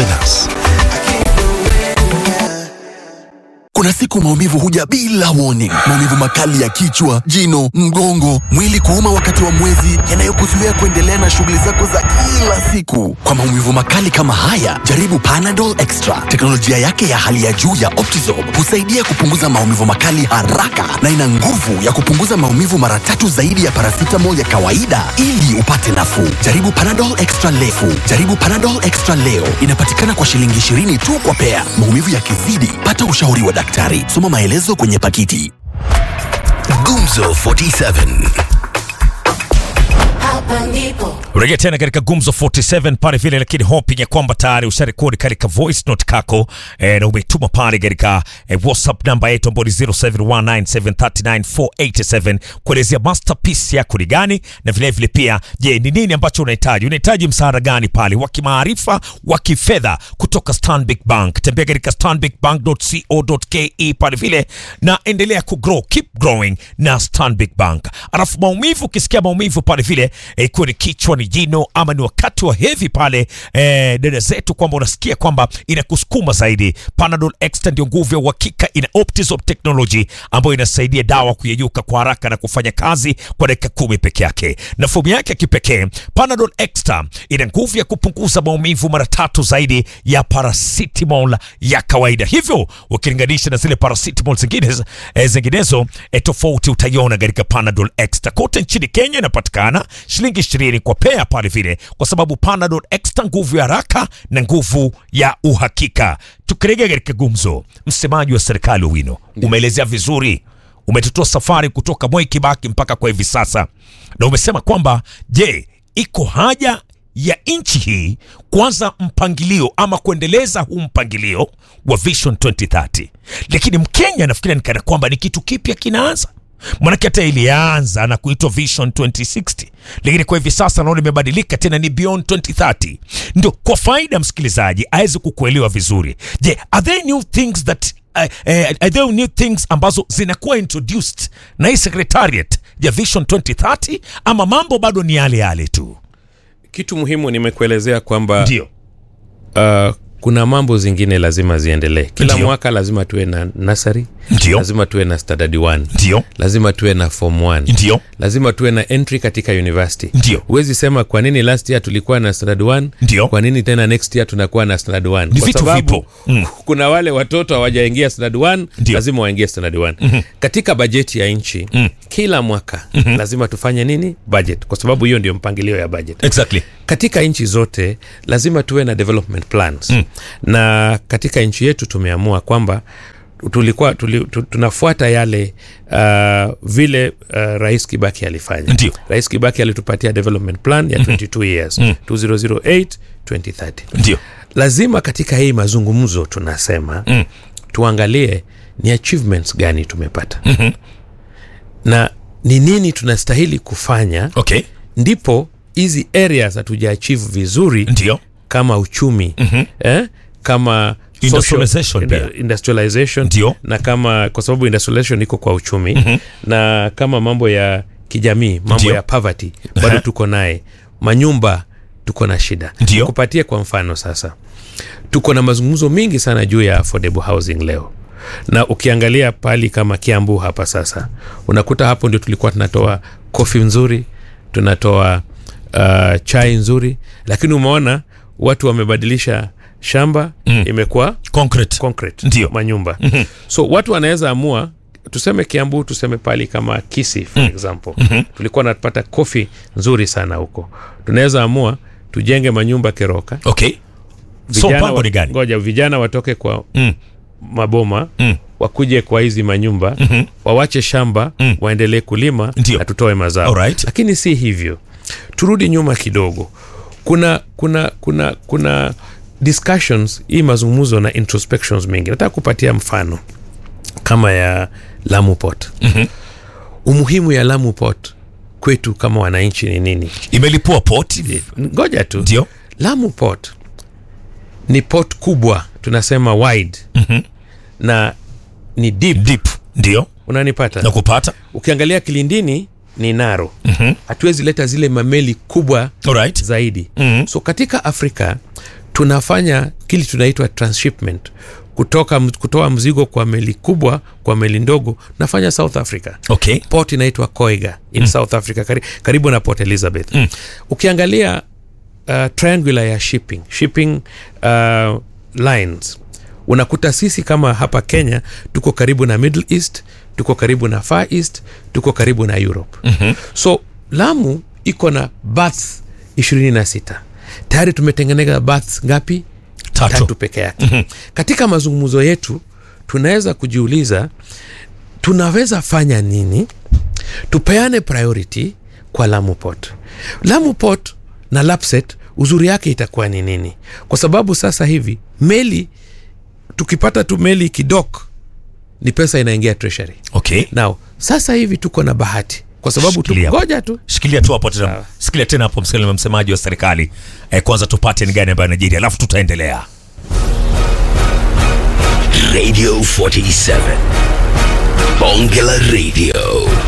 us. Kuna siku maumivu huja bila warning. Maumivu makali ya kichwa, jino, mgongo, mwili kuuma wakati wa mwezi, yanayokuzuia kuendelea na shughuli zako za kila siku. Kwa maumivu makali kama haya, jaribu Panadol Extra. Teknolojia yake ya hali ya juu ya Optizorb husaidia kupunguza maumivu makali haraka na ina nguvu ya kupunguza maumivu mara tatu zaidi ya paracetamol ya kawaida ili upate nafuu. Jaribu Panadol Extra leo. Jaribu Panadol Extra leo. Inapatikana kwa shilingi 20 tu kwa pea. Maumivu yakizidi, pata ushauri wa daktari. Soma maelezo kwenye pakiti. Gumzo 47. Hapa ndipo Rejea tena katika Gumzo 47 pale vile, lakini hoping ya kwamba tayari usharekodi katika voice note kako eh, na umetuma pale katika eh, WhatsApp namba yetu ambayo ni 0719739487 kuelezea masterpiece yako ni gani, na vile vile pia, je, ni nini ambacho unahitaji? Unahitaji msaada gani pale wa kimaarifa, wa kifedha kutoka Stanbic Bank? Tembea katika stanbicbank.co.ke pale vile, na endelea kugrow, keep growing na Stanbic Bank. Alafu maumivu, ukisikia maumivu pale vile eh, ikiwa ni kichwa ni jino ama ni wakati wa hedhi pale eh, dada zetu kwamba unasikia kwamba inakusukuma zaidi, Panadol Extra ndio nguvu ya uhakika. Ina Optizorb technology ambayo inasaidia dawa kuyeyuka kwa haraka na kufanya kazi kwa dakika kumi peke yake, na fomu yake ya kipekee Panadol Extra ina nguvu ya kupunguza maumivu mara tatu zaidi ya paracetamol ya kawaida, hivyo ukilinganisha na zile paracetamol zingine eh, zinginezo eh, tofauti utaiona katika Panadol Extra. Kote nchini Kenya inapatikana shilingi 20 kwa pea pale vile, kwa sababu Panadol Extra, nguvu ya haraka na nguvu ya uhakika. Tukirejea katika gumzo, msemaji wa serikali Owino umeelezea vizuri, umetutoa safari kutoka Mwai Kibaki mpaka kwa hivi sasa, na umesema kwamba je, iko haja ya nchi hii kuanza mpangilio ama kuendeleza huu mpangilio wa Vision 2030, lakini Mkenya nafikiri ni kana kwamba ni kitu kipya kinaanza Manake hata ilianza na kuitwa Vision 2060 lakini kwa hivi sasa naona imebadilika tena ni Beyond 2030. Ndio kwa faida ya msikilizaji aweze kukuelewa vizuri. Je, are there new things that uh, uh, are there new things ambazo zinakuwa introduced na hii secretariat ya Vision 2030 ama mambo bado ni yale yale tu? Kitu muhimu nimekuelezea kwamba Ndio. uh, kuna mambo zingine lazima ziendelee kila Ndio. mwaka lazima tuwe na nasari Ndio. lazima tuwe na standard 1 Ndio. lazima tuwe na form 1 Ndio. lazima tuwe na entry katika university Ndio. huwezi sema kwa nini last year tulikuwa na standard 1 Ndio. kwa nini tena next year tunakuwa na standard 1 Ni kwa vitu sababu vipo. Mm. kuna wale watoto hawajaingia standard 1 Ndio. lazima waingie standard 1 katika bajeti ya nchi kila mwaka lazima tufanye nini budget kwa sababu hiyo ndio mpangilio ya budget Exactly. katika nchi zote lazima tuwe na development plans mm. na katika nchi yetu tumeamua kwamba tulikuwa tuli, tu, tunafuata yale uh, vile uh, rais kibaki alifanya Ndio. rais kibaki alitupatia development plan ya 22 years 2008 2030 Ndio. lazima katika hii mazungumzo tunasema mm. tuangalie ni achievements gani tumepata mm-hmm. na ni nini tunastahili kufanya Okay. ndipo hizi areas hatuja achieve vizuri Ndio. kama uchumi mm-hmm. eh? kama Industrialization social- pia. inda- industrialization Ndio. na kama kwa sababu industrialization iko kwa uchumi mm-hmm. na kama mambo ya kijamii mambo Ndio. ya poverty bado tuko naye manyumba tuko na shida Ndio. kupatie kwa mfano sasa tuko na mazungumzo mingi sana juu ya affordable housing leo na ukiangalia pali kama kiambu hapa sasa unakuta hapo ndio tulikuwa tunatoa kofi nzuri tunatoa uh, chai nzuri lakini umeona watu wamebadilisha shamba mm. imekuwa Concrete. concrete Ndio. manyumba mm-hmm. so watu wanaweza amua tuseme kiambu tuseme pali kama kisi for example mm-hmm. tulikuwa napata kofi nzuri sana huko tunaweza amua tujenge manyumba keroka Okay. So Vijana mpango wa- ni gani? ngoja vijana watoke kwa Mm. maboma Mm. wakuje kwa hizi manyumba mm-hmm. wawache shamba mm. waendelee kulima Ndio. na tutoe mazao Alright. lakini si hivyo turudi nyuma kidogo kuna kuna kuna kuna discussions hii mazungumzo na introspections mengi nataka kupatia mfano kama ya Lamu Port mm-hmm. umuhimu ya Lamu Port kwetu kama wananchi ni nini Imelipua port. ngoja tu Ndio. Lamu Port ni port kubwa tunasema wide mm-hmm. na ni deep Deep. Ndio. unanipata Na kupata. ukiangalia kilindini ni naro hatuwezi leta zile mameli kubwa Alright. zaidi Mhm. so katika afrika tunafanya kile tunaitwa transshipment kutoka kutoa mzigo kwa meli kubwa kwa meli ndogo nafanya south africa Okay. port inaitwa koiga in mm. south africa kari, karibu na port elizabeth mm. ukiangalia uh, triangular ya shipping shipping uh, lines unakuta sisi kama hapa kenya tuko karibu na middle east tuko karibu na far east tuko karibu na europe mm-hmm. so lamu iko na baths 26 tayari tumetengeneza baths ngapi Tatu. tatu peke yake mm-hmm. katika mazungumzo yetu tunaweza kujiuliza tunaweza fanya nini tupeane priority kwa lamu port lamu port na lapset uzuri yake itakuwa ni nini kwa sababu sasa hivi meli tukipata tu meli kidok ni pesa inaingia treasury Okay. now sasa hivi tuko na bahati kwa sababu Shikilia hapo. tugoja tu shikilia tu hapo tena shikilia tena hapo msikilizaji msemaji wa serikali eh, kwanza tupate ni gani ambayo Nigeria alafu tutaendelea Radio 47. Bongela Radio.